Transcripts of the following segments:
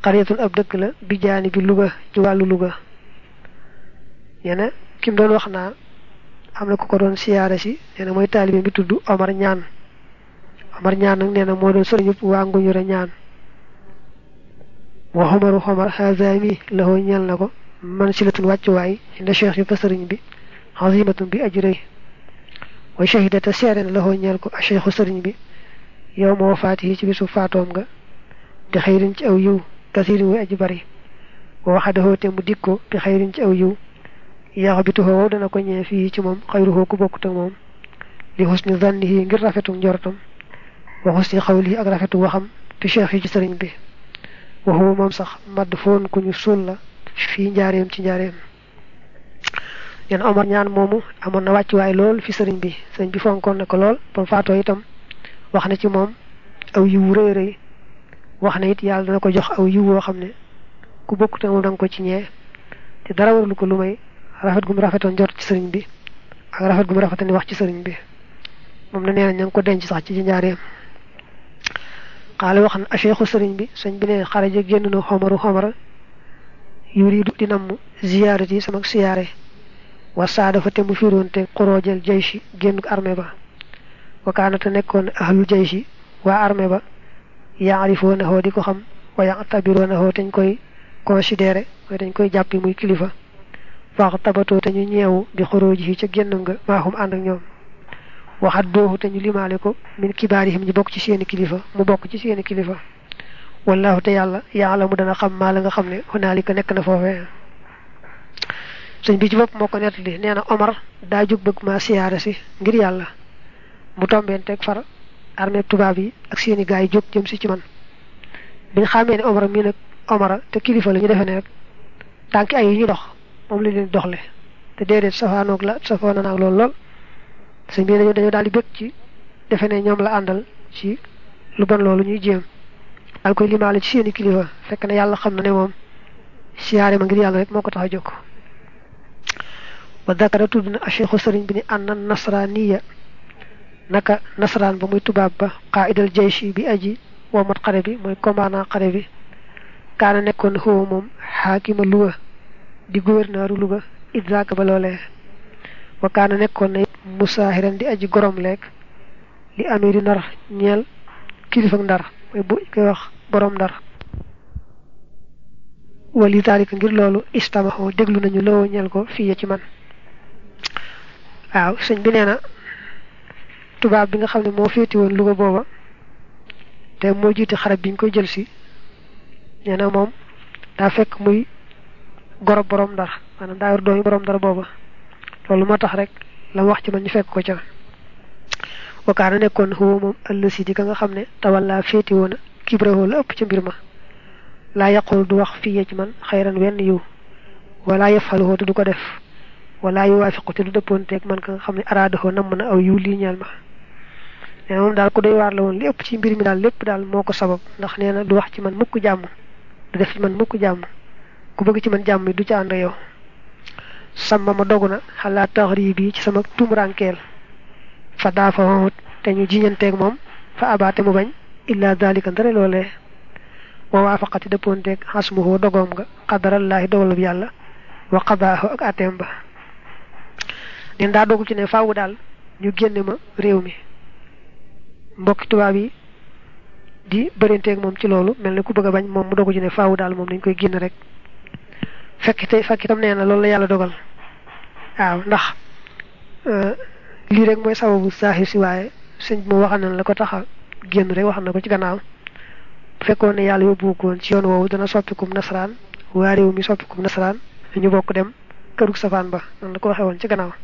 xariyatun ab dëkk la bi jaani bi Louga ci wàllu Louga ñene kim doon wax naa am na ku ko doon siyaare si nee na mooy taalibe bi tudd Omar ñaan Omar ñaan nag nee na moo doon sëriñu waa Nguñure ñaan wa xomaru xomar xazami laxoo ñeel na ko man silatun wàccuwaay inda cheikh yi fa sëriñ bi xazimatun bi aji rëy wa shahidata seere na laxoo ñeel ko a cheikhu sëriñ bi yow ma wafaati yi ci bisu faatoom nga bi xayrin ci aw yiw kasirin wi aji bari wa waxadahoo te mu dig ko bi xayrin ci aw yiw yaax bi tuxoo dana ko ñee fii ci moom xayruhoo ku bokkut ak moom li xusni zannihi ngir rafetu njortam wa xusni xawlihi ak rafetu waxam bi cheikh yi ci sëriñ bi waxu moom sax madd foon ku ñu suul la fii njaareem ci njaareem yen Omar ñaan moomu amoon na wàccuwaay lool fi sëriñ bi sëriñ bi fonkoon na ko lool ba mu faatoo itam wax na ci moom aw yiwu rëy rëy wax na it yàlla dana ko jox aw yiw woo xam ne ku bokkute moom da nga ko ci ñee te dara warlu ko lu may rafet gu mu rafetoon jot ci sëriñ bi ak rafet gu mu rafetoon wax ci sëriñ bi moom na nee na ña ngi ko denc sax ci njaareem xaale wax na acheikhu sëriñ bi sëñ bi ne xaraja génn na xomaru xomara yuridu di namm ziyaarat yi sama siyaare wa saada fa te mu firoonte xoroojal jayshi génn armée ba wakaanata nekkoon ahlul jayshi waa armée ba yaarifoona hoo di ko xam wa yatabiroona hoo teñ koy considéré mooy dañ koy jàppi muy kilifa faax tabatoo te ñu ñeewu bi xorooji yi ca génn nga maaxum ànd ak ñoom waxat dooxu te ñu limaale ko min kibaarihim ñi bokk ci seeni kilifa mu bokk ci seeni kilifa wallahu te yàlla yàlla mu dana xam maa la nga xam ne hunaalika nekk na foofee sëñ bi ci bopp moo ko nettali nee na Omar daa jóg bëgg maa siyaare si ngir yàlla mu tombeen teg far armée tubaab yi ak seeni gaay yi jóg jëm si ci man biñ xamee ne Omar mii nag Omar te kilifa la ñu defee ne rek tànki ay yi ñu dox moom la leen doxle te déedéet safaanoog la safaana naag lool lool sëñ bi dañoo dañoo daal di bëgg ci defe ne ñoom la àndal ci lu bon loolu ñuy jéem daal koy limaale ci seeni kilifa fekk na yàlla xam na ne moom siyaare ma ngir yàlla rek moo ko tax a jóg wa dakara tudd na acheikhu sëriñ bi ni anna nasraniya naka nasraan ba muy tubaab ba qaidal jayshi bi aji womat xare bi mooy commandant xare bi kaana nekkoon xëwa moom xaakima Louga di gouverneuru Louga idzaaka ba loolee wa kaana nekkoon na musaahiran di aji gorom leeg li amee di ndar ñeel kilifa ndar mooy bu koy wax borom ndar wali taalika ngir loolu istamaxoo déglu nañu loo ñeel ko fii ci man waaw sëñ bi nee na tubaab bi nga xam ne moo féeti woon Louga booba te moo jiite xarab bi ñu koy jël si nee na moom daa fekk muy gorob borom ndar maanaam daa yor doomi borom ndar booba loolu moo tax rek la wax ci man ñu fekk ko ca wakaana nekkoon xuwa moom ëllësi di ka nga xam ne tawalla féeti woon kibrahoo la ëpp ca mbir ma laa yaqul du wax fii ci man xayran wenn yiw wala yafaluhoo te du ko def wala yuwaafiqu te du dëppoonteeg man ka nga xam ne araadahoo namm na aw yiw lii ñeel ma nee na moom daal ku doy waar la woon li ëpp ci mbir mi daal lépp daal moo ko sabab ndax nee na du wax ci man mukk jàmm du def ci man mukk jàmm ku bëgg ci man jàmm du ca ànd yow sàmma ma dogu na xalaat taxari bi ci sama tumurankeel fa daa fa wowut te ñu jiñanteeg moom fa abaate mu bañ illa dalika ndare loolee wa waafaqati dëppoonteeg xasmuhoo dogoom nga xadarallaahi dogalub yàlla wa qadaahu ak ateem ba neen daa dogu ci ne faawu daal ñu génne ma réew mi mbokki tubaab yi di bërinteeg moom ci loolu mel ni ku bëgg a bañ moom mu dogu ci ne faawu daal moom dañ koy génn rek fekk te fekk itam nee na loolu la yàlla dogal waaw ndax lii rek mooy sababu saaxir si waaye sëñ bi moo waxal na la ko tax a génn rek wax na ko ci gannaaw bu fekkoon ne yàlla yóbbu ko woon ci yoon woowu dana soppikum nasaraan waa réew mi soppikum nasaraan ñu bokk dem kërug safaan ba noonu la ko waxee woon ci gannaaw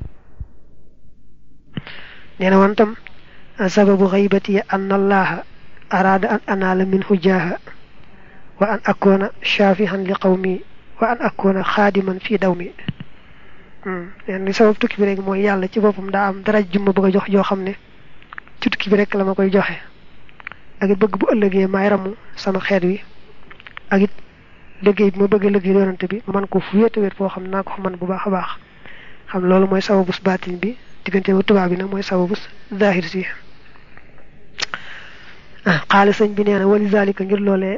nee na woon tam sababu xaybati an allaha araada an anaala min hujaaha wa an akoona shafihan li qawmi wa an akoona xaadiman fii daw mi leen li sabab tukki bi rek mooy yàlla ci boppam daa am dara jumma bëgg a jox joo xam ne ci tukki bi rek la ma koy joxe ak it bëgg bu ëllëgee maay ramu sama xeet wi ak it liggéey bi ma bëgg a liggéey yonante bi ma mën ko fu wéete wéet foo xam ne naa ko fa mën bu baax a baax xam loolu mooy sababus baatin bi diggante ba tubaab bi nag mooy sababus zahir si xaali sëñ bi nee na wali zalika ngir loolee